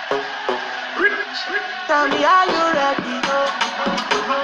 Tell me, are you ready?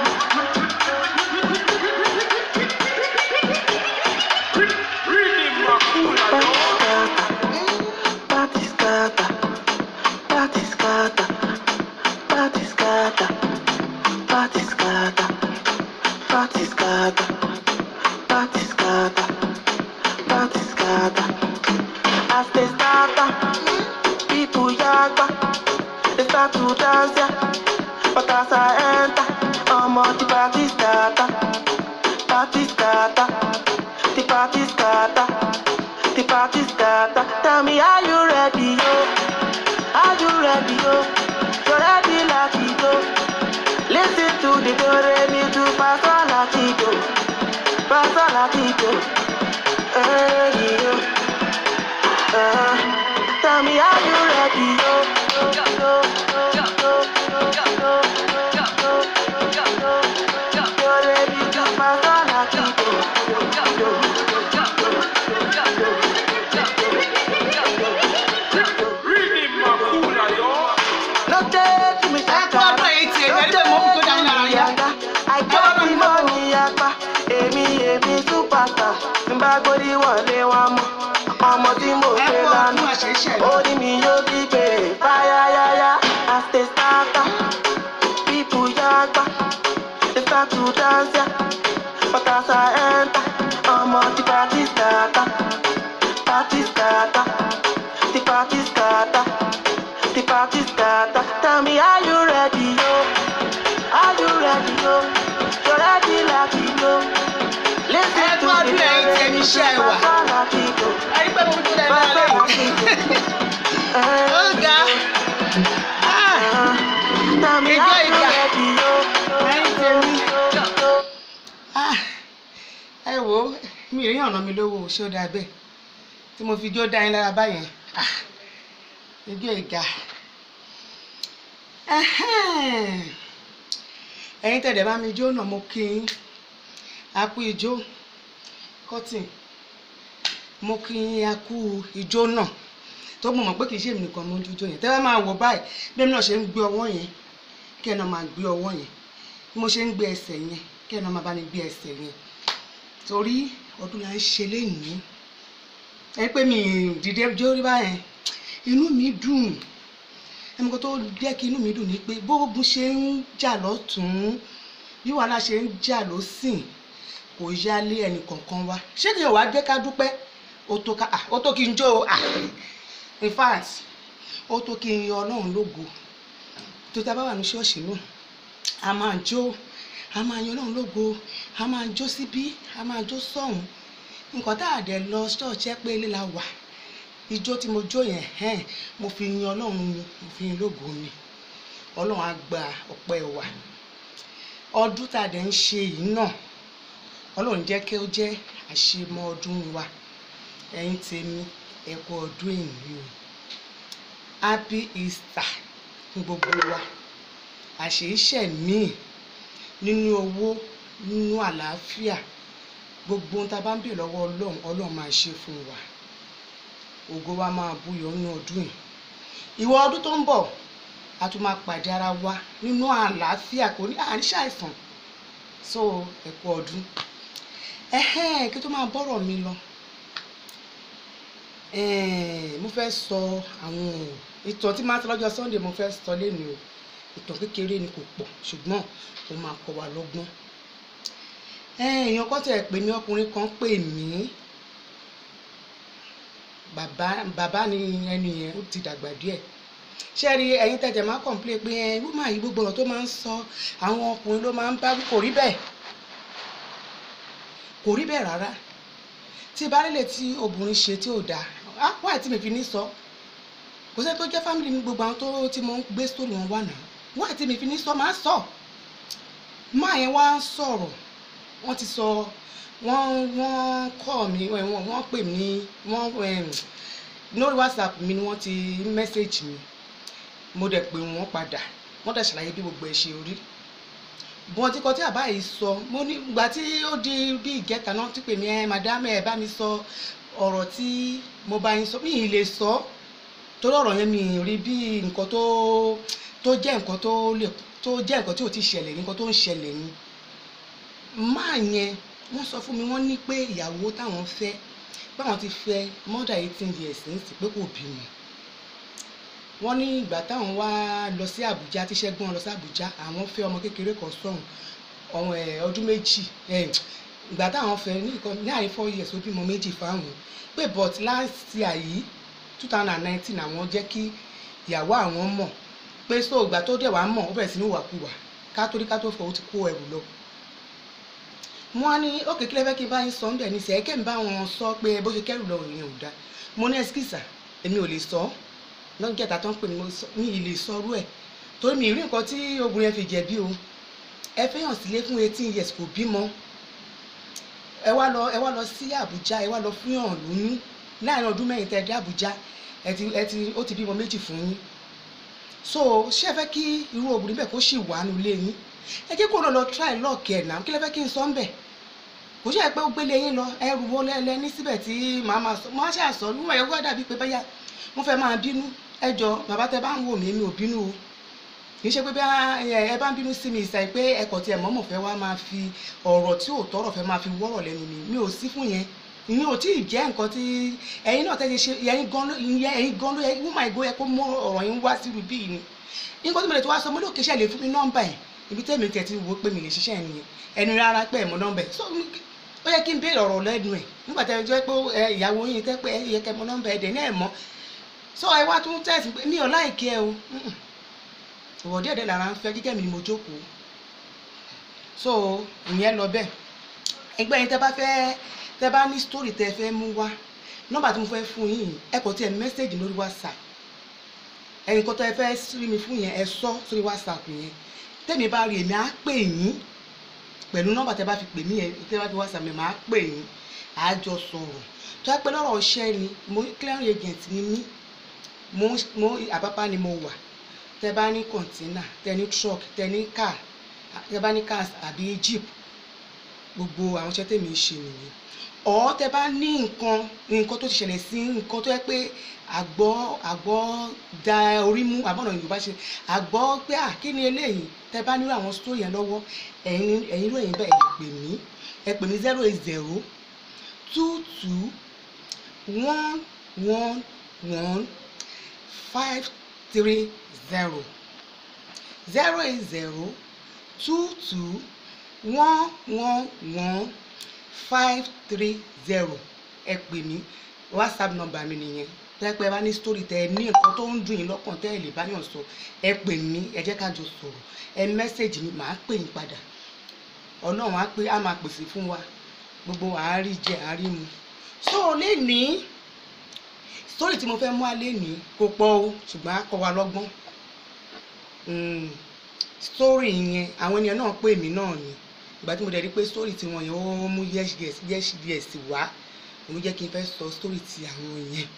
Party scatter, party scatter, party scatter, party scatter, party scatter, party scatter, party scatter. As they scatter, people yagba, they start to dance ya. But as I enter, I'm on the party scatter, party scatter, the party scatter, the party scatter. Tell me, are you ready, yo? Are you ready, yo? You're ready, like it, yo. Listen to the do re mi do fa sol la ti do, fa sol la ti do. Hey, yo. Uh, tell me, are you ready, yo? Yo, yo, yo, yo, yo, yo, yo, yo, yo. You're ready to fa sol la ti do. Yo, yo, yo, yo, yo, yo, No take me Ẹ gbọ́dọ̀ èyí tí èmi ẹni pé mo fi tó dání lára yá. I got the money apá, èmi èmi superstar. Tí n bá gbórí wọlé wọn mọ̀, ọmọ tí mo Ẹ gbé kú ọdún lánàá. àṣẹṣẹ lọ. Orí mi yóò kígbe fáyáyáyá. As they start, people yagba, they start to dance ya. But as I enter, ọmọ tí party scatter, party scatter, the party scatter, the party scatter. Tell me, are you ready, yo? Are you ready, yo? You're ready, like you go. Listen Ẹ to gbọ́dún the èyí tí èmi ṣe wà. like you go. ẹni pé mo fi tó dání lára yá. Ó ga. Ah, Tell me, Ìjọ are you ìjà. ready, yo? Ẹyin tèmi. ah, Ẹ wo mi ì rí ọ̀nà mi lówó ṣé ó dáa bẹ́ẹ̀ tí mo fi jó dá yín lára báyẹn. Ah, Ìjọ ìga. Ẹhẹ́n. Ẹ̀yin tẹ̀dẹ̀ bá mi jó náà mo kí yín. A kú ijó. Cotton mo kí yín a kú ijó náà tó mọ̀ mọ̀ pé kì í ṣe èmi nìkan ló ń jójó yẹn tẹ́ bá máa wò báyìí bí èmi náà ṣe ń gbé ọwọ́ yẹn kí ẹ náà máa gbé ọwọ́ yẹn bí mo ṣe ń gbé ẹsẹ̀ yẹn kí ẹ náà máa bá mi gbé ẹsẹ̀ yẹn torí ọdún la ń ṣe lénìí ẹ pé mi ì dìde jó rí báyẹn inú mi dùn ẹnì kan tó jẹ́ kí inú mi dùn ni pé bóògùn ṣe ń jà lọ́tún bí wàhálà ṣe ń jà lọ́sìn kò yálé ẹnì kọ̀ọ̀kan wa ṣé kí n wá jẹ́ ká dúpẹ́ ó tó ká ah, ó tó kí n jó o ah in fact ó tó kí n yọ ọlọ́run lógo tó tá a bá wà ní ṣọ́ọ̀ṣì náà a máa jó a máa yan ọlọ́run lógo a máa jó síbí a máa jó sọ́hùn nǹkan tá a dẹ̀ lọ ṣọ́ọ̀ṣì ẹ pé ilé la wà ijó tí mo jó yẹn hẹ́n mo fi yan ọlọ́run ni mo fi yan lógo ni ọlọ́run á gba ọpẹ́ wa ọdún tá a dẹ̀ ń ṣe yìí náà ọlọ́run jẹ́ kí ó jẹ́ àṣemọ ọdún wa ẹ̀yin tèmi ẹ kú ọdún èmi o happy easter fún gbogbo wa àṣeyíṣẹ́ míì nínú owó nínú àlàáfíà gbogbo ohun tá a bá ń bèèrè lọ́wọ́ ọlọ́run ọlọ́run máa ṣe fún wa ògo wa máa búyọ nínú ọdún yìí ìwọ ọdún tó ń bọ̀ a tún máa pàdé ara wa nínú àlàáfíà kò ní àní ṣàìsàn so ẹ kú ọdún ẹhẹ́n kí tó máa bọ́rọ̀ mi lọ ẹ̀ẹ́n mo fẹ́ sọ àwọn ìtàn tí máa ń sọ lọ́jọ́ sunday mo fẹ́ sọ lẹ́nu o ìtàn kékeré ni kò pọ̀ ṣùgbọ́n ó máa kọ́ wa lọ́gbọ́n ẹ̀ẹ́n èèyàn kan tẹ̀ pè mí ọkùnrin kan pè mí bàbá bàbá ni ẹni yẹn ó ti dàgbà díẹ̀ ṣé rí ẹ̀yin tẹ̀jẹ̀ máa kọ̀ǹplé pé ẹ wọ́n máa yí gbogbo ọ̀rọ̀ tó máa ń sọ àwọn ọkùnrin ló máa ń bá wí kò rí bẹ́ẹ̀ kò rí bẹ́ẹ̀ rárá tí ìbálẹ̀lẹ̀ tí obìnrin ṣe tí ò dáa á wáyé tí mi fi ní sọ kò sẹ́ni tó jẹ́ fámìlì mi gbogbo àwọn tó tí mo ń gbé sórí wọn wà náà wáyé tí mi fi ní sọ máa sọ máa yẹn wá ń sọ̀rọ̀ wọ́n ti sọ wọ́n wọ́n kọ́ mi wọ́n wọ́n pè mí wọ́n lórí whatsapp mi ni wọ́n ti mẹ́sẹ̀gì mi mo dẹ̀ pè wọ́n padà wọ́n dẹ̀ ṣàlàyé bí gbogbo ẹ̀ ṣe rí bọ́n tí kò tí àbá yìí sọ mo ní ìgbà tí ó di bí ìgẹ́ta náà tí pè mí ẹ madam ẹ bá mi sọ ọ̀rọ̀ tí mo bá yín sọ mí ì lè sọ tó torí ọ̀rọ̀ yẹn mi rí bí nǹkan tó tó jẹ́ nǹkan tó lè tó jẹ́ nǹkan tí ò ti ṣẹlẹ̀ ní nǹkan tó ń ṣẹlẹ̀ ni máa yẹn wọ́n sọ fún mi wọ́n ní pé ìyàwó táwọn fẹ́ báwọn ti fẹ́ more than eighteen years ní sí pé kò bímọ wọ́n ní ìgbà táwọn wá lọ sí Àbújá tí Ṣẹ́gun lọ sí Àbújá àwọn fẹ́ ọmọ kékeré kan sọ̀hún ọmọ ẹ̀ ọdún méjì ẹ̀ ìgbà táwọn fẹ́ ní ìkan ní àárín four years ó bímọ méjì fáwọn pé but last year yìí two thousand and nineteen àwọn jẹ́ kí ìyàwó àwọn mọ̀ pé so ìgbà tó dẹ̀ wá mọ̀ ó bẹ̀rẹ̀ sí ní wàkuwà ká tó rí ká tó fọ ó ti kó ẹrù lọ wọ́n á ní òkè kílẹ̀ fẹ́ kí n bá yín sọ níbẹ̀ ní sẹ́yìn kẹ́mi bá wọn sọ pé bó ṣe kẹ́rù lọ ìyẹn ò dáa mo ní ẹsikísà èmi ò lè sọ lọ́jọ́ kẹta tó ń pè mí mi ì lè sọrú ẹ̀ torí mi ì rí nǹkan tí obìnrin yẹn fi jẹ̀bi o ẹ fẹ́ hàn sílé fún eighteen years kò bímọ ẹ wá lọ ẹ wá lọ sí Àbújá ẹ wá lọ fún yàn lóyún láàrin ọdún mẹ́rin tẹ́ ẹ dé Àbújá ẹ ti ẹ ti ó ti bímọ méjì fún yín so ṣé ẹ fẹ́ kí irú obìnrin bẹ́ẹ̀ kó sì wà nílé yín ẹ jẹ́ kó lọ lọ try luck ẹ̀ náà kí lẹ fẹ́ kí n sọ ń bẹ̀ kò ṣe é pé ó gbélé yín lọ ẹrù wo lẹ́lẹ́ ní síbẹ̀ tí màá máa sọ máa ṣàṣọ níwọ̀n ẹ̀ wá dàbí pé báyà mo fẹ́ máa bínú ẹ jọ bàbá tẹ bá ń wò mí mi ò bínú o kì í ṣe pé bí ẹ bá ń bínú sí mi ìsàì pé ẹkọ tí ẹ mọ̀mọ̀ fẹ́ wá máa fi ọ̀rọ̀ tí ò tọrọ fẹ́ máa fi wọ́rọ̀ lẹ́nu mi mi ò sí fún yẹn mi ò tí ì jẹ́ nǹkan tí ẹ̀yin náà tẹ́ ṣe ẹ̀yin gan ló ẹ̀yin gan ló yẹ wọ́n máa gbó yẹ kó mú ọ̀rọ̀ yín wá sí ibi yìí ni nǹkan tí mo lè tó wá sọ mo lókè ṣe lè fún mi nọ́mbà ẹ̀ ibi tẹ́mi tẹ̀ ti wò pé mi lè ṣiṣẹ́ nìyẹn ẹnu rárá pé ẹ̀ mọ nọ́mbà ẹ̀ so ó yẹ kí n béèrè ọ̀rọ̀ lẹ́nu ẹ̀ nígbà tẹ́ ẹ jẹ́ pé ìyàwó yín tẹ́ pé ẹ yẹ kẹ́ mọ nọ́mbà ẹ̀ dẹ̀ náà mọ́ so ẹ wá tún tẹ̀sí pé mi ò láìkí ẹ o ìwọ̀ díẹ̀ díẹ̀ lára ń fẹ́ jíjẹ́ mi ni mo jókòó so ìyẹn lọ bẹ́ẹ̀ ẹgbẹ́ yín tẹ́ bá fẹ́ tẹ́ bá ní story tẹ́ fẹ́ mú wá nọ́mbà tí mo fẹ́ fún yín ẹ kò tiẹ̀ mẹ́sẹ̀gì lórí whatsapp ẹ̀yin kan tẹ́ fẹ́ rí mi fún yẹn ẹ sọ sórí whatsapp yẹn tẹ́mi bá rí èmi á pè yín pẹ̀lú nọ́mbà tẹ́ bá fi pè mí yẹn tẹ́ bá fi whatsapp mi máa pè yín á jọ sọ̀rọ̀ tó yẹ pé lọ́rọ̀ iṣẹ́ ni mo clearing agent ni mí mo mo àpápá ni mo wà tẹ bá ní kọ̀ǹtínà tẹ ní truck tẹ ní car tẹ bá ní cars àbí jeep gbogbo àwọn iṣẹ́ tèmi ń ṣe nìyẹn ọ̀ tẹ bá ní nǹkan nǹkan tó ti ṣẹlẹ̀ sí nǹkan tó yẹ pé àgbọ̀ àgbọ̀ da orí mú àbọ̀nà yorùbá ṣe àgbọ̀ pé à kí ni eléyìí tẹ bá nílò àwọn story yẹn lọ́wọ́ ẹ̀yin ẹ̀yin ló yẹn bẹ́ẹ̀ ẹ pè mí ẹ pè mí zero eight zero two two one one one five three zero zero eight zero two two one one one five three zero ẹ pè mí whatsapp number mi nìyẹn tẹ́pẹ́ bá ní story tẹ ẹ ní nǹkan tó ń dùn yín lọ́kàn tẹ́ ẹ lè báyọ̀ sọ ẹ pè mí ẹ jẹ́ ká jọ sọ̀rọ̀ ẹ mẹ́sẹ̀gì mi màá pè yín padà ọlọ́run á pé á máa pèsè fún wa gbogbo àárí jẹ àárí mu so lẹ́ni story tí mo fẹ́ mú alẹ́ ní kò pọ̀ o ṣùgbọ́n á kọ́ wa lọ́gbọ́n story yẹn àwọn ènìyàn náà pè mí náà ni ìgbà tí mo dẹ̀ rí pé story tí wọ́n yẹn ó mú yes yes yes yes wá òun jẹ́ kí n fẹ́ sọ story ti àwọn yẹn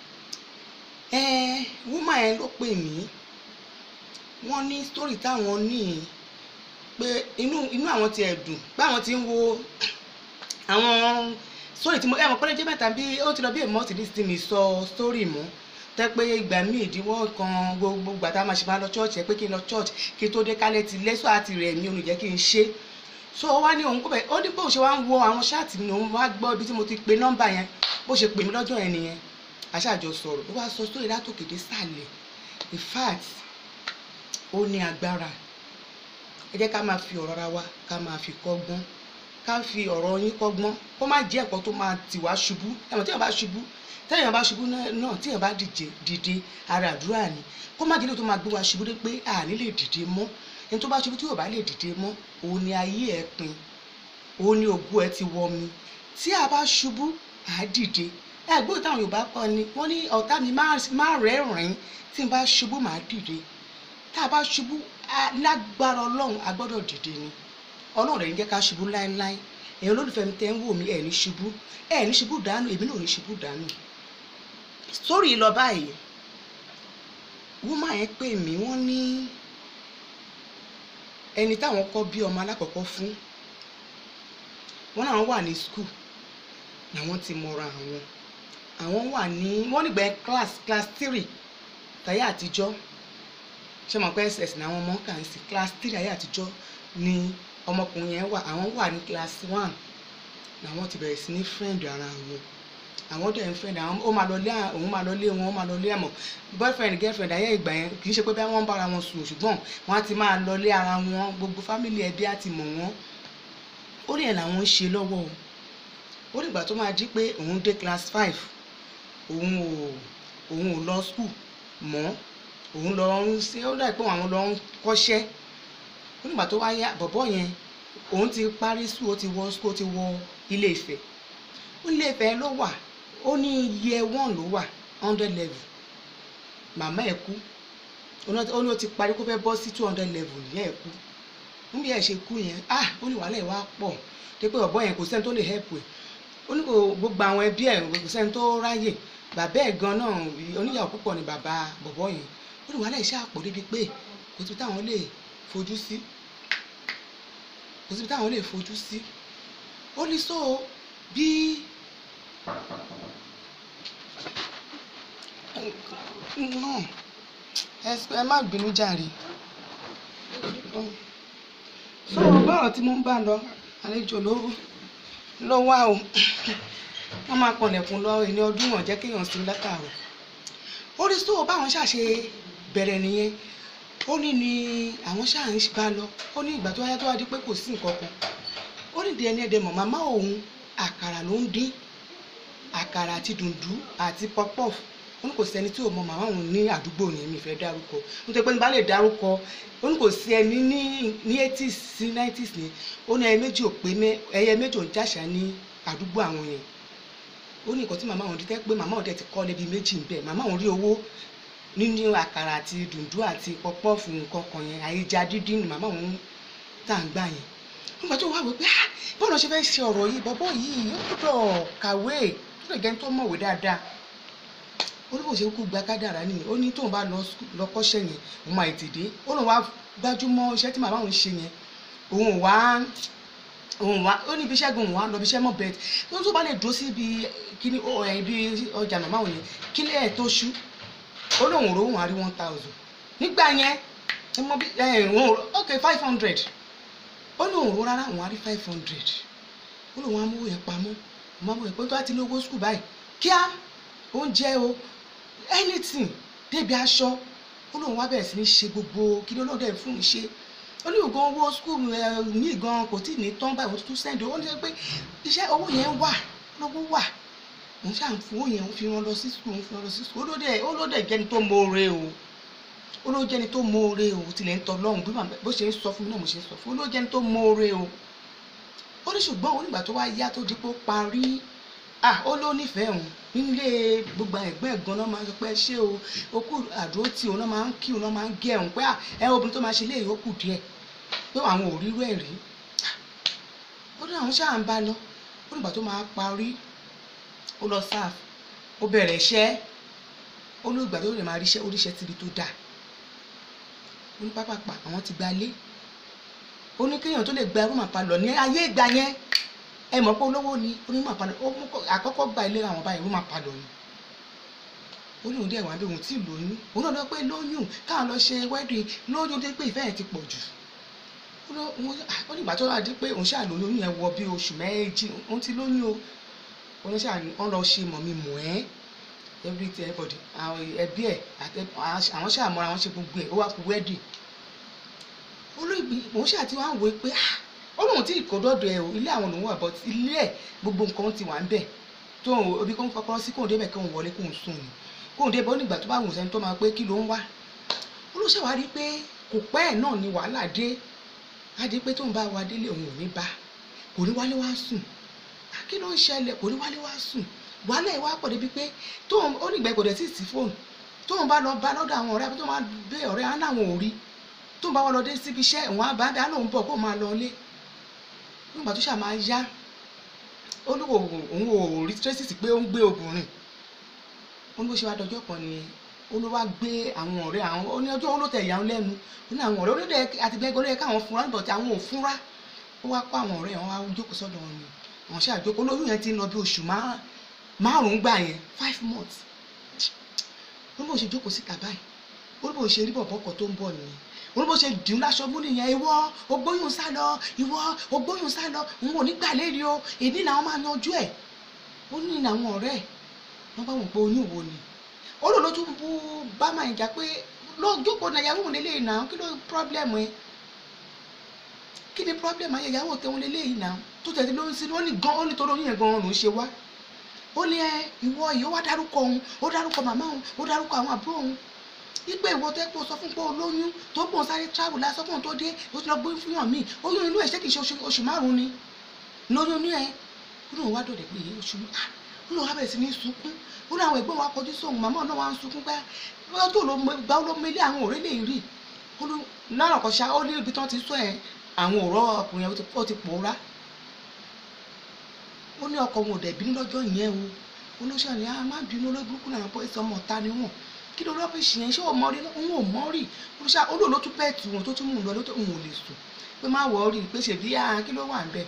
woman yẹn ló pè mí wọ́n ní story táwọn ní pé inú inú àwọn ti ẹ̀ dùn pé àwọn ti ń wo àwọn story tí mo ẹ̀ mọ̀ pé lẹ́jọ́ mẹ́ta bí ó ti lọ bí èmọ́ ti dí sí mi sọ story mọ́ tẹ́ pé ìgbà míì ìdíwọ́ kan gbogbo gbà tá a máa ṣe máa lọ church ẹ pé kí n lọ church kí n tó dé kálẹ̀ ti lẹ́sọ̀ àti rẹ̀ mi ò ní jẹ́ kí n ṣe so ó wá ní òun kó bẹ̀ ó ní bó ṣe wá ń wo àwọn ṣáàtì mi òun wá gbọ́ ibi tí mo ti pe nọ́mbà yẹn bó ṣe pè mí lọ́jọ́ yẹn nìyẹn aṣáàjọ sọ̀rọ̀ ó wá sọ sórí látòkèdè sàlẹ̀ in fact ó ní agbára ẹ jẹ́ ká máa fi ọ̀rọ̀ ara wa ká máa fi kọ́gbọ́n ká fi ọ̀rọ̀ yín kọ́gbọ́n kó má jẹ́ ẹ̀kọ́ tó máa tì wá ṣubú ẹ̀wọ̀n tí èèyàn bá ṣubú tẹ́yàn bá ṣubú náà tí èèyàn bá dìde dìde ara àdúrà ni kó má jẹ́lé tó máa gbé wa ṣubú dé pé àní lè dìde mọ́ ẹni tó bá ṣubú tí yóò bá lè dìde mọ́ òun ni ayé ẹ̀ pin òun ni ògo ẹ̀ ti wọ mi tí a bá ṣubú à á dìde ẹgbẹ́ táwọn Yorùbá kọ́ ni wọ́n ní ọ̀tá mi má rẹ́rìn-ín tí n bá ṣubú màá dìde tá a bá ṣubú lágbára Ọlọ́run a gbọ́dọ̀ dìde ni Ọlọ́run rẹ̀ ń jẹ́ ká ṣubú láéláé èèyàn olólùfẹ́ mi tẹ́ ń wò mí ẹ̀ ní ṣubú ẹ̀ ní ṣubú dànù èmi náà ní ṣubú dànù sórí lọ báyìí wúmà yẹn pè mí wọ́n ní ẹni táwọn kọ́ bí ọmọ alákọ̀ọ́kọ́ fún wọ́n náà wà ní skul làwọn ti mọra àwọn àwọn wà ní wọ́n nígbà class class three táyé àtijọ́ ṣé mo pẹ́ ss ní àwọn ọmọ kà ń sí class three ayé àtijọ́ ni ọmọkùnrin yẹn wà àwọn wà ní class one làwọn ti bẹ̀rẹ̀ sí ní friend ara wọn àwọn dẹ̀ ń friend àwọn ó máa lọ lé à- òun máa lọ lé wọn ó máa lọ lé ẹ̀mọ́ boyfriend girlfriend ayé ìgbà yẹn kì í ṣe pé bí wọ́n ń bára wọn sùn ṣùgbọ́n wọ́n á ti máa lọ lé ara wọn gbogbo family ẹbí á ti mọ̀ wọ́n ó ní ẹ̀ làwọn ń ṣe lọ́wọ́ o ó dìgbà tó máa jí pé òun dé class five òun ò òun ò lọ school mọ́ òun lọ ń ṣe ó dà pé àwọn lọ ń kọ́ṣẹ́ ó nígbà tó wáyé bọ̀bọ́ yẹn òun ti parí school ó ti wọ school ó ti wọ ilé Ifẹ̀ ó ní ilé Ifẹ̀ ló wà ó ní year one ló wà hundred level màmá ẹ̀ kú ó ní ó ní ó ti parí kó fẹ́ bọ́ sí two hundred level ìyá ẹ̀ kú níbi ẹ̀ ṣe kú yẹn ah ó ní wàhálà ẹ̀ wá pọ̀ dé pé bọ̀bọ́ yẹn kò sẹ́ni tó lè help ẹ̀ ó ní kò gbogbo àwọn ẹbí ẹ̀ kò sẹ́ni tó ráyè bàbá ẹ̀ gan náà oníyàwó púpọ̀ ni bàbá bọ̀bọ́ yẹn ó ní wàhálà ẹ̀ ṣáà pọ̀ débi pé kò síbi táwọn lè fojú sí kò síbi táwọn lè fojú sí ó ní so bí náà ẹ ẹ má bínú jàre so bọ́rọ̀ tí mo ń bá lọ àlejò ló ló wá o wọ́n máa kọlẹ̀kùn lọ ìní ọdún wọn jẹ́ kéèyàn sí látàrọ̀ ó rí so báwọn ṣàṣe bẹ̀rẹ̀ nìyẹn ó ní ni àwọn ṣáà ń bá lọ ó ní ìgbà tó wáyé tó wá di pé kò sí nǹkan kan ó ní di ẹni ẹdẹ mọ̀ màmá òun àkàrà ló ń dín àkàrà àti dùndú àti pọpọf ó ní kò sẹ́ni tí ò mọ màmá òun ní àdúgbò yẹn mi fẹ́ dárúkọ nítorí pé nígbà lè dárúkọ ó ní kò sí ẹni ní ní eighties sí nineties ni ó ní ẹyẹ méjì ò pé mẹ ẹyẹ méjì ò ń jàṣà ní àdúgbò àwọn yẹn ó ní nǹkan tí màmá òun dítẹ́ pé màmá òun dẹ̀ ti kọ́ lébi méjì ń bẹ̀ màmá òun rí owó nínú àkàrà àti dùndú àti pọpọ́ọ̀fù nǹkan kan yẹn àyíjà dídín ni màmá òun tà ń gbà yẹn nígbà tó wà wí pé ah bọ́ọ̀lù ṣe fẹ́ ṣe ọ̀rọ̀ yìí bọ́bọ́ yìí ó gbọ́dọ̀ kàwé ó lè jẹ́ tó mọ̀wé dáadáa ó ní bó ṣe kú gba kádàrá nìyẹn ó ní tóun bá lọ skú- lọ kọ́ṣẹ́ yẹn òun máa tètè dé ó lóun wá gbájúmọ́ iṣẹ́ tí màmá òun ṣe yẹn òun ò wá òun wá ó ní ibi iṣẹ́ gan òun wá lọ ibi iṣẹ́ mọ́ bẹ́ẹ̀ tó tó bá lè dúró sí ibi kíní ó ẹ̀ ibi ọjà màmá òun yẹn kílẹ̀ ẹ̀ tó ṣú ó lóun rò òun á rí one thousand nígbà yẹn ẹ mọ bí ẹ òun rò ok five hundred ó lóun rò rárá òun á rí five hundred ó lóun á mú yẹn pamọ́ òun á mú yẹn pé tó bá ti ní owó skul báyìí kíá oúnjẹ o anything débi aṣọ ó lóun wá bẹ̀rẹ̀ sí ní ṣe gbogbo kí ló lóde fún un ṣe ó ní ògùn owó skul ní gan kò tí ì ní tán báyìí ó tún sẹ́ndì ó ní pé iṣẹ́ owó yẹn wà lówó wà òun ṣáà ń fún owó yẹn òun fi wọn lọ sí skul òun fi wọn lọ sí skul ó lóde ó lóde jẹni tó mọ̀ọ́re o ó ló jẹni tó mọ̀ọ́re o tilẹ̀ ń tọ́ lọ́hùn bí màmá bó ṣe ń sọ fún mi náà mo ṣe ń sọ fún ó ló jẹni tó mọ̀ọ́re o ó ní ṣùgbọ́n òun nígbà tó wá yá tó di pé ó parí ah ó ló nífẹ̀ẹ́ òun nílé gbogbo ẹ̀gbọ́n ẹ̀gbọ́n náà máa ń sọ pé ṣé o ó kù àdúró tí òun náà máa ń kí òun náà máa ń gé òun pé ah ẹ obìnrin tó máa ṣe léyìí ó kù díẹ̀ pé àwọn ò rírú ẹ̀ rí ó ní àwọn ṣáà ń bá lọ ó nígbà tó máa parí ó lọ sáf ó bẹ̀rẹ̀ iṣẹ́ ó ní ìgbà tó lè máa ríṣẹ́ oríṣẹ́ síbi tó dáa ó ní pápápá àwọn ti gbalé ó ní kéèyàn tó lè gba rúmà palọ̀ ní ayé ìgbà yẹn ẹ mọ̀ pé olówó ni onímọ̀ palọ̀ ó mú kọ́- àkọ́kọ́ gba ilé àwọn báyìí rúmà palọ̀ ni ó ní òun dẹ̀ wá bí òun tí ì lóyún òun náà lọ pé lóyún káwọn lọ ṣe wedding lóyún dé pé ìfẹ́ yẹn ti pọ̀ jù ó lọ- òun- ah, ó ní ìgbà tó wá dé pé òun ṣáà lóyún oyún yẹn wọ bí oṣù méjì òun ti lóyún o òun ṣáà ní wọ́n lọ ṣe mọ̀ mi mọ̀ ẹ́ everything everybody àwọn ẹbí ẹ̀ àti àwọn ṣáà mọ́ra wọn ṣe gbogbo ẹ̀ ó wá kú wedding olóògbé òun ṣáà ti wá ń wò ó pé ah ó lóun tí kò dọ́dọ̀ ẹ̀ o ilé àwọn lòun wà but ilé ẹ̀ gbogbo nǹkan ti wà ń bẹ̀ tó òun obi kó ń kọ́kọ́rọ́ sí kóun débẹ̀ kóun wọlé kóun sùn ni kóun débẹ̀ ó nígbà tó bá wùn sẹ́ni tó máa pé kí ló ń wá olóṣèlú wa rí i pé kò pẹ́ ẹ̀ náà ni wàhálà dé á di pé tóun bá wa délé òun ò ní bá kò ní wálé wá sùn Ah, kí ló ń ṣẹlẹ̀ kò ní wálé wá sùn wàhálà ẹ̀ wá pọ̀ débi pé tóun ó nígbà kò dẹ̀ sí sí fóònù tóun bá lọ bá lọ́dọ̀ àwọn ọ̀rẹ́ àbí tóun máa bẹ ọ̀rẹ́ á náà wọn ò rí tóun bá wà lọ dé síbi iṣẹ́ òun á bá bẹ́ẹ̀ á lóun bọ̀ kó máa lọ ilé nígbà tó ṣáà máa yá ó ní òun òun ò rí tracy pé ó ń gbé obìnrin ó ní bó ṣe wá dọjọ́ kan nìyẹn ó ló wá gbé àwọn ọ̀rẹ́ àwọn ó ní ọjọ́ ó ló tẹ̀ ìyá wọn lẹ́nu ó ní àwọn ọ̀rẹ́ onídẹ̀ àtìgbẹ́gbẹ́ olóyè káwọn fúnra nígbà tí àwọn ò fúnra ó wá kó àwọn ọ̀rẹ́ wọn wá jókòó sọ́dọ̀ wọn ni àwọn ṣáà jókòó olóyún yẹn ti ń lọ bí oṣù má- márùn-ún gbà yẹn five months ó ní bó ṣe jókòó síta báyìí ó ní bó ṣe rí bọ̀bọ̀ kan tó ń bọ̀ nìyẹn ó ní bó ṣe dùn láṣọ mú nìyẹn ìwọ ògbóyún sá lọ ìwọ ògbóyún sá lọ òun ò ní gbà lérí o èdè làwọn máa yanjú ẹ̀ ó ní àwọn ọ̀rẹ́ ẹ̀ wọ́n bá wọn pé oyún wo ni ó lò ló tún bú bá máa ń jà pé lójókòó náà ìyàwó òun lélẹ́yìn náà kí ló pírọ́blẹ́mù ẹ kí ni pírọ́blẹ́mù ayé ìyàwó tẹ̀wọ́n lélẹ́yìn náà tó tẹ̀sí ló ń sin ó ní gan ó ní torí oyún yẹn gan ló ń ṣe wá ó ní ẹ ìwọ yìí ó wá dárúkọ òun ó dárúkọ màmá òun ó dárúkọ àwọn àbúrò òun ipe ìwọ tẹ́ pọ̀ sọ fún pé olóyún tó gbọ̀n sáré travel lásán fún òun tó dé ó ti lọ gbé fún yàn míì oyún inú ẹ̀ ṣé kì í ṣe oṣù- oṣù márùn-ún ni lóyún inú ẹ̀ ó lóun wá dọ̀dẹ̀ pé èyí oṣù ah ó lóun wá bẹ̀rẹ̀ sí ní sunkún ó ní àwọn ẹ̀gbọ́n wa kọjú sóhun màmá náà wá ń sunkún pé bóyá tó ló mọ ìgbà ló mélé àwọn ọ̀rẹ́ lè rí ó ló náà kọ́ ṣá ó ní ibi tán ti sọ ẹ̀ àwọn ọ̀rọ̀ ọkùnrin yẹn ó ti- ó ti pòórá ó ní ọkọ wọn ò dẹ̀ bínú lọ́jọ́ yẹn o olóṣèlú ni a má bínú olóburúkú náà pé sọmọ ọ̀tá ni wọn kí ló rọ́bìṣì yẹn ṣé o mọ rí òun ò mọ rí olóṣèlú olóò ló tún bẹ́ẹ̀ tù wọn tó tún mú un lọ lótó òun ò lè sùn pé má wọ̀ ọ́ rí i pé ṣèbí ah kí ló wà ń bẹ̀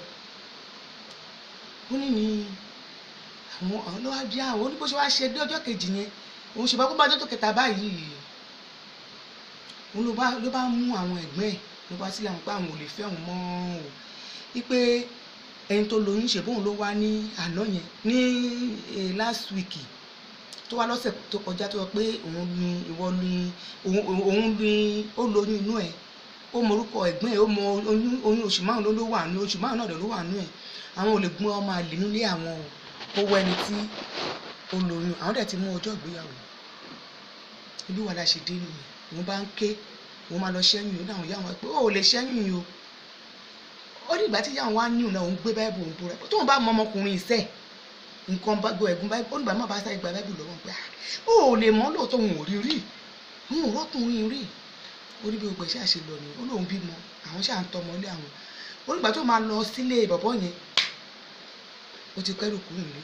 ó ní ní àwọn àwọn ló wá di àwọn oníbó ṣe wá ṣe dé ọjọ́ kejì yẹn òun ṣe bá kó bá ọjọ́ tó kẹta báyìí òun ló bá ló bá mú àwọn ẹ̀gbọ́n ẹ̀ ló bá sílẹ̀ àwọn pé àwọn ò lè fẹ́ òun mọ́ o wípé ẹni tó lóyún ṣe bóun ló wá ní àná yẹn ní eh, last week tó wá lọ́sẹ̀ tó kọjá tó sọ pé òun ní ìwọ ní òun òun ní ó lóyún inú ẹ̀ ó mọ orúkọ ẹ̀gbọ́n ẹ̀ ó mọ oyún oyún oṣù márùn ló ló wà nú oṣù márùn náà dẹ̀ ló wà nú ẹ̀ àwọn ò lè gbọ́n ọmọ àlè nílé àwọn o kó wọ ẹni tí ó lóyún àwọn dẹ̀ ti mú ọjọ́ ìgbéyàwó ibi wà láṣẹ dé nìyẹn òun bá ń ké òun máa lọ ṣẹ́yìn ó dáhùn yáwọn pé ó ò lè ṣẹ́yìn o ó ní ìgbà tí yáwọn wá níhùn náà òun gbé báìbù òun búra tóun bá mọ ọmọkùnrin ìṣe nǹkan bá gbọ́ ẹ̀gún báìbù ó nígbà má bá sáré gba báìbù lọ́wọ́ pé ah, ó ò lè mọ́ lóòótọ́ òun ò rí rí òun ò rọ́kùnrin rí ó ní bí gbogbo ẹ̀ ṣáà ṣe lọ nìyẹn ó lóun bímọ àwọn ṣáà ń tọmọ ilé àwọn ó nígbà tó máa lọ sílé bọ̀bọ́ yẹn ó ti kẹ́rù kúrò nílé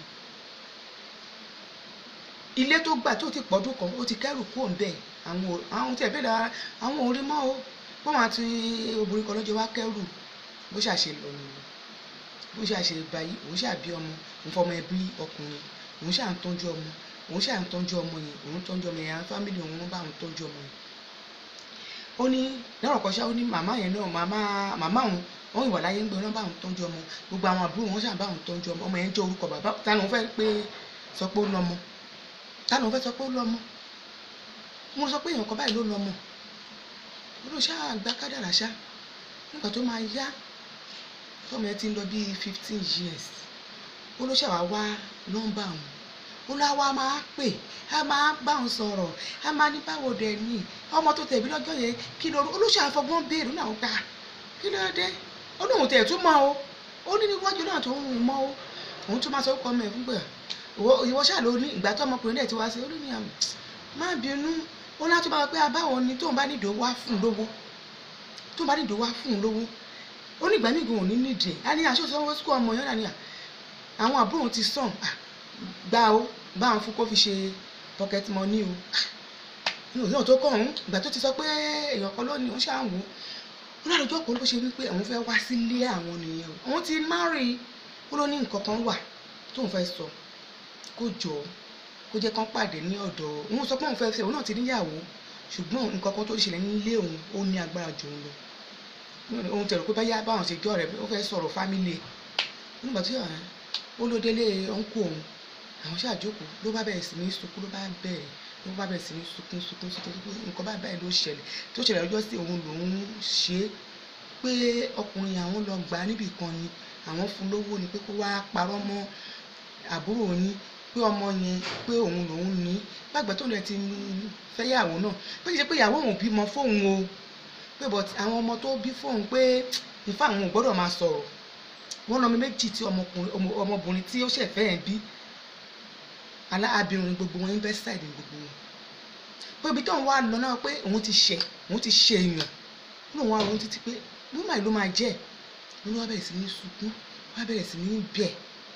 ilé tó gbà tó ti pọ̀dún kan ó ti kẹ́rù kúrò ń bẹ̀ àwọn ò- àwọn tí ẹ̀ bẹ́ẹ̀ dára àwọn ò rí mọ́ o wọ́n máa ti obìnrin kan lọ́jọ́ wá kẹ́rù bó ṣàṣe lọ nìyẹn bó ṣàṣe báyìí òun ṣàbí ọmọ òun fọmọ ẹbí ọkùnrin òun ṣà ń tọ́jú ọmọ òun ṣà ń tọ́jú ọmọ yẹn òun tọ́jú ọmọ yẹn àwọn fámìlì òun bá òun tọ́jú ọmọ yẹn ó ní lọ́rọ̀ kan ṣá ó ní màmá yẹn náà màmá màmá òun wọ́n ìwà láyé ń gbé wọn bá òun tọ́jú ọmọ gbogbo àwọn àbúrò wọn ṣà bá òun tọ́jú ọmọ ọmọ yẹn jẹ́ orúkọ bàbá táwọn fẹ́ pé sọ pé ó lọ́mọ táwọn fẹ́ sọ pé ó lọ́mọ mo sọ pé èèyàn kan báyìí ló lọ́mọ ó ló ṣáà gba kádàrá ṣá nígbà tó máa yá tọ́mọ yẹn ti ń lọ bíi fifteen years ó ló ṣàwá wá nọ́mbà òun ó lá wá máa pè á máa bá òun sọ̀rọ̀ á máa ní báwo dẹ̀ ni ọmọ tó tẹ̀bí lọ́jọ́ yẹn kí ló ó ló ṣàfọgbọ́n béèrè náà gbà kí ló dé ó lóun tẹ̀ tún mọ́ o ó ní níwájú náà tó ń mọ́ o òun tún máa sọ ọkọ ọmọ ẹ̀ fún pé ìwọ ìwọ ṣáà ló ní ìgbà tó ọmọkùnrin dẹ̀ ti wá sí ó ní àmì má bínú ó láti máa pé abáwọn ni tóun bá nídìí wá fún un lówó tóun bá nídìí wá fún un lówó ó ní ìgbà míì gan ò ní nídìí ẹ̀ á ní aṣọ sanwó sukú ọmọ yẹn ní à àwọn àbúrò òun ti sàn à, gbà ó bá àwọn fún kó fi ṣe pocket money o inú òun náà tó kọ̀ ọ̀hún ìgbà tó ti sọ pé èèyàn kan lónìí òun ṣáà wò ó ó lálejò ọkùnrin bó ṣe wí pé àwọn fẹ́ wá sílé àwọn nìyẹn o òun ti márì ó ló ní nǹkan kan wà tóun fẹ́ sọ kó jọ kó jẹ́ kán pàdé ní ọ̀dọ̀ òun sọ pé òun fẹ́ fẹ́ òun náà ti níyàwó ṣùgbọ́n nǹkan kan tó ṣẹlẹ̀ nílé òun ó ní agbára jù òun lọ òun tẹ̀rù pé báyà báwọn ṣe jọ rẹ̀ ó fẹ́ sọ̀rọ̀ fámílì ẹ̀ nígbà tí ọ̀hún ó ló délé ọ̀nkù òun àwọn ṣàjókòó ló bá bẹ̀rẹ̀ sí ní sunkún ló bá bẹ̀rẹ̀ ló bá bẹ̀rẹ̀ sí ní sunkún sunkún sunkún pé nǹkan báyìí báyìí ló ṣẹlẹ̀ tó ṣẹlẹ̀ ọjọ́ sí òun lòun ṣe é pé ọkùnrin àwọn lọ gbà á níbì kan ni àwọn fún lówó ni pé kó wá parọ́ mọ́ àbúrò yín pé ọmọ yẹn pé òun lòun ní gbàgbẹ́ tó lẹ ti fẹ́yàwó náà pé kì í ṣe pé ìyàwó òun bímọ fóun o pé but àwọn ọmọ tó bí fóun pé ìfá àwọn ò gbọ́dọ̀ máa sọ̀rọ̀ wọ́n lọ́mọ méjì tí ọmọkùnrin ọmọ- ọmọbìnrin tí ó ṣẹ̀ fẹ́ ẹ̀ bí aláàbìnrin gbogbo wọn invested ní gbogbo wọn pé ibi tóun wá lọ náà pé òun ti ṣẹ̀ òun ti ṣe èèyàn lóun wá òun títí pé bùmá ló máa jẹ́ òun wá bẹ̀rẹ̀ sí ní sunkún wá bẹ̀rẹ̀ sí ní bẹ̀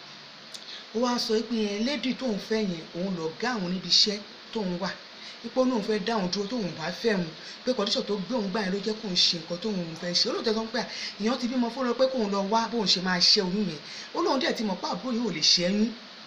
ó wá sọ pé yẹn lédì tóun fẹ́ yẹn òun lọ gá àwọn níbi iṣẹ́ tóun wà ipò náà fẹ́ dá òun dúró tóun bá fẹ́ òun pé kọ́ndíṣọ̀ tó gbé òun gbà yẹn ló jẹ́ kóun ṣe nǹkan tóun fẹ́ ṣe ó lóun tẹ́tọ́ pé à, èèyàn ti bímọ fún un pé kóun lọ wá bóun ṣe máa ṣe oyún yẹn ó lóun dẹ̀ ti mọ̀ pé àbúrò yìí ò lè ṣẹ́yún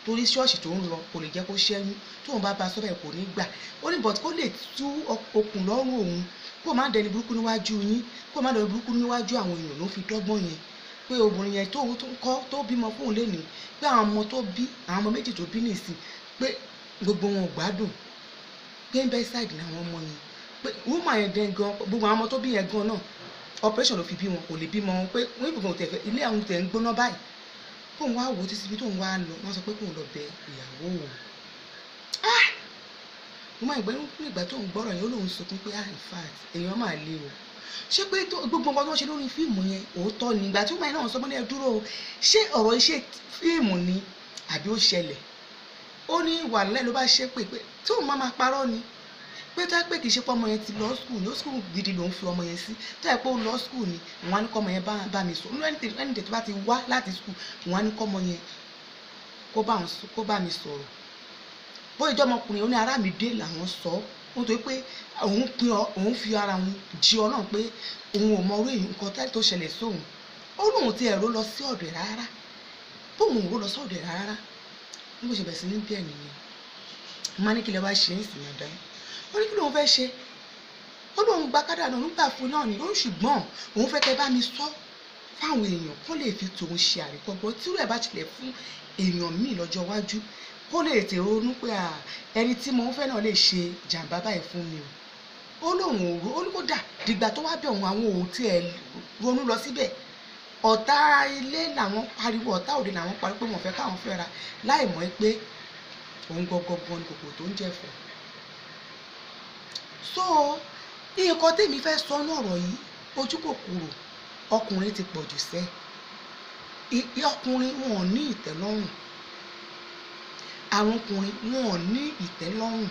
torí ṣọ́ọ̀ṣì tó ń lọ kò lè jẹ́ kó ṣẹ́yún tóun bá ba sọ́bẹ̀ kò ní gbà ó ní bọ̀t kó lè tú okùn lọ́rùn òun kó má dẹni burúkú níwájú yín kó má dẹni burúkú níwájú àwọn èèyàn ló fi dọ́gbọ́n yẹn pé obìnrin yẹn tó tó kọ́ tó bímọ fóun lénìí pé àwọn ọmọ tó bí àwọn ọmọ méjì tó bí nìsín pé gbogbo wọn ò gbádùn pé ń bẹ́ sáìdì ní àwọn ọmọ yẹn pé woman yẹn dẹ́n gan gbogbo àwọn ọmọ tó bí yẹn gan náà operation ló fi bí wọn kò lè bímọ wọn pé wọn ìbùkún tẹ̀ fẹ́ ilé àwọn tẹ̀ ń gbóná báyìí kóun wá wò ó títí bí tóun wá lọ wọn sọ pé kóun lọ bẹ ìyàwó òun ah mo máa ń gbẹ́ nígbà tó ń gbọ́rọ̀ yẹn ó lóun sunkún pé ah in fact èèyàn máa le o ṣé pé gbogbo nǹkan tó ń ṣe lórí fíìmù yẹn òótọ́ ni ìgbà tí ó máa náà sọ mọ́lẹ́ dúró o ṣé ọ̀rọ̀ iṣẹ́ fíìmù ni àbí ó ṣẹlẹ̀ ó ní wàhálà ló bá ṣe pé pé tí òun máa máa parọ́ ni pé tá pé kì í ṣe pé ọmọ yẹn ti lọ skul ní ó skul gidi ló ń fi ọmọ yẹn sí tá ẹ pé ó lọ skul ni wọn á ní kọ́ ọmọ yẹn bá mi sọ ẹni tètè bá ti wá láti skul wọn á ní kọ́ ọmọ yẹn kó bá mi sọ̀rọ̀ bóyá ìjọ ọmọkùnrin ó ní ará mi dé làwọn sọ ó tó pé òun pin òun fi ara òun jí ọ náà pé òun ò mọ orí nǹkan tó ṣẹlẹ̀ sóun ó lóun ti ẹ̀rọ lọ sí ọ̀dọ̀ rárá bóun ò lọ sí ọ̀dọ̀ rárá níbo ṣe bẹ̀rẹ̀ sí ní bẹ́ẹ̀ nìyẹn má ní kí lè wá ṣe é sì yàn dá ó ní kí lóun fẹ́ ṣe ó lóun gba kádà náà nígbà fún náà ni ó ṣùgbọ́n òun fẹ́ kẹ́ bá mi sọ fáwọn èèyàn kó lè fi tòun ṣe àríkọ́gbọ́n tí rẹ̀ bá tilẹ̀ fún èèyàn míì lọ́jọ́ iwájú kó lè tè ronú pé ẹni tí mo ń fẹ́ náà lè ṣe jàǹbá báyìí fún mi o ó lóun ò ro ó ní kó dà dìgbà tó wá bẹ̀ òun àwọn òun tí ẹ ronú lọ síbẹ̀ ọ̀tá ilé làwọn pariwo ọ̀tá òde làwọn pariwo pé wọ́n fẹ́ káwọn fẹ́ra láì mọ̀ pé òun gọgọgọ ni kòkòrò tó ń jẹ̀fọ́ so nǹkan tèmi fẹ́ sọ ní ọ̀rọ̀ yìí ojú kòkòrò ọkùnrin ti pọ̀ jù sẹ́ ọkùnrin wọn ò ní ìtẹ́lọ́rùn àwọn ọkùnrin wọn ò ní ìtẹ́lọ́rùn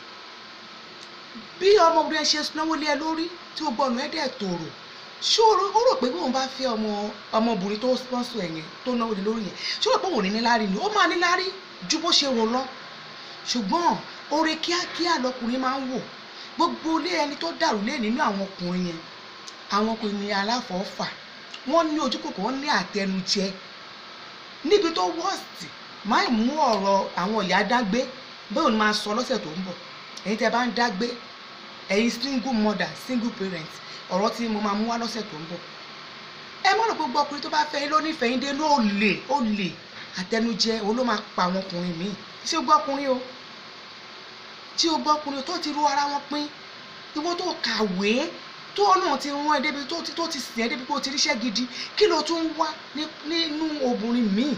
bí ọmọbìnrin ṣe náwó lé ẹ lórí tí ó gbọ́ ọ̀nà ẹ̀dẹ̀ tòrò ṣó ó rò pé bóun bá fẹ́ ọmọ ọmọbìnrin tó sponsor ẹ̀ yẹn tó náwó lé lórí yẹn ṣó rò pé òun ò ní níláárí ni ó máa níláárí ju bó ṣe rò lọ ṣùgbọ́n oore kíákíá lọkùnrin máa ń wò gbogbo ilé ẹni tó dàrú lé nínú àwọn ọkùnrin yẹn àwọn ọkùnrin ní aláfọ̀ọ́fà wọ́n ní ojú kòkó wọ́n ní àtẹnujẹ níbi tó wọ́ọ̀sì máì mú ọ̀rọ̀ àwọn ìyá dágbé bẹ́ẹ̀ ni máa sọ lọ́sẹ̀ tó ń bọ̀ ẹ̀yin tẹ́ bá ń dágbé ẹ̀yin single mother single parent ọ̀rọ̀ tí mo máa mú wá lọ́sẹ̀ tó ń bọ̀ ẹ mọ̀ rò gbogbo ọkùnrin tó bá fẹ́ yín ló nífẹ̀ẹ́ yín dé ló lè ó lè àtẹnujẹ òun ló máa pa àwọn ọkùnrin míì ṣé o gbọ́ ọkùnrin o tí o gbọ́ ọkùnrin tó ti ru ara wọn pín ìwọ tó kàwé tó náà ti rán ẹ débi tó ti tó ti sìn ẹ débi pé o ti ríṣẹ́ gidi kí ló tún wá nínú obìnrin míì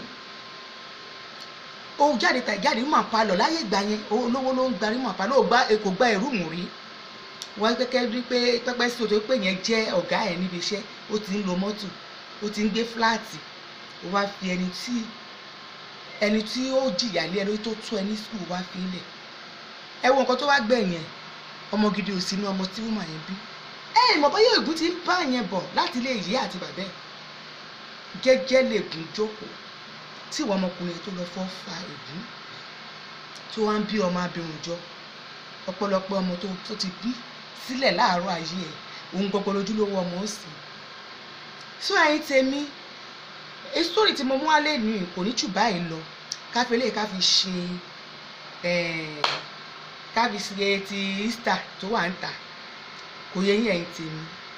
o jáde tà jáde mọ̀ àpalọ̀ láyé ìgbà yẹn olówó ló ń gbarí mọ̀ àpalọ̀ ò gba kò gba ẹ̀rú mù rí wọ́n kẹ́kẹ́ rí pé pẹ́pẹ́ sí o tó pé yẹn jẹ́ ọ̀gá ẹ̀ níbi iṣẹ́ ó ti ń lo mọ́tò ó ti ń gbé fúláàtì ó wá fi ẹni tí ẹni tí ó jìyà lé ẹni tó tó ẹni sùn wá fi lẹ̀ ẹ wo nǹkan tó wá gbẹ̀yìn ẹ̀ ọmọ gidi ò sínú ọmọ tí wọ́n máa yẹn bí ẹ ìmọ̀ bóyá ègún ti ń bá yẹn bọ̀ láti ilé ìyá àti bàbá ẹ̀ jẹ́jẹ́ lè gùn jókòó tí ìwọ ọmọkùnrin tó lọ fọ́ fa ègún tó wá ń bí ọmọ abirùn jọ ọ̀pọ̀lọpọ̀ ọmọ tó ti bí sílẹ̀ láàárọ̀ ayé ẹ̀ òun gbogbo lójúlówó ọmọ ó sì so ẹ̀yin tèmi sítórì tí mo mú wálé ní kò ní jù báyìí lọ káfí lè káfi ṣe káfi ṣe ti Easter tó wà ń tà kò yẹ yín ẹ̀yin tèmi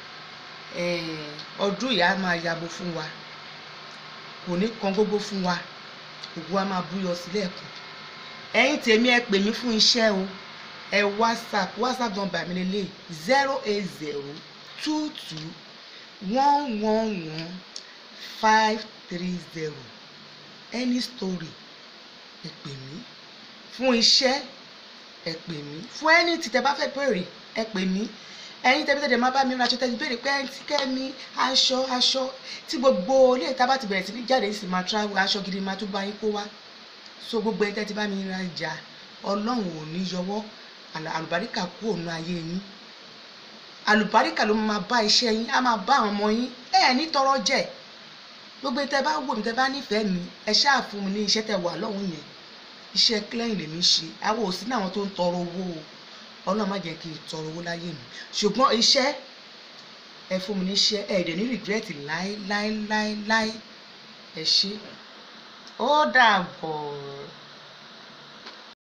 ọdún ìyá máa yabo fún wa kò ní kan gbogbo fún wa ògùn wa máa búyọ sílẹ̀ kù ẹ̀yin tèmi ẹ pè mí fún iṣẹ́ o ẹ whatsapp whatsapp number mi lélẹ̀ zero eight zero two two one one one five three zero any story ẹ pè mí fún iṣẹ́ ẹ pè mí fún ẹni tí tẹ bá fẹ́ bèrè ẹ pè mí ẹ̀yin tẹbi tẹdẹ máa bá mi raṣọ tẹbi béèrè pé ẹni tí kẹmi aṣọ aṣọ tí gbogbo ilé ìta bá ti bẹ̀rẹ̀ sí ní jáde sì máa travel aṣọ gidi máa tún bá yín kó wá so gbogbo ẹni tẹ́tí bá mi ra ìjà ọlọ́run ò ní yọwọ́ àlùbáríkà kú òun ayé yín àlùbáríkà ló máa bá iṣẹ́ yín á máa bá àwọn ọmọ yín ẹ ẹ̀ ní tọrọ jẹ gbogbo ẹni tẹ́ bá wò mí tẹ́ bá nífẹ̀ẹ́ mi ẹ ṣáà fún mi ní iṣẹ́ tẹ́ wà lọ́hùn yẹn iṣẹ́ clean lèmi ṣe àwọn ò sí ní àwọn tó ń tọrọ owó o ọlọ́run má jẹ́ kí n tọrọ owó láyé mi ṣùgbọ́n iṣẹ́ ẹ fún mi ní iṣẹ́ ẹ dẹ̀ ní regret láéláéláéláé ẹ ṣé ó dàbọ̀.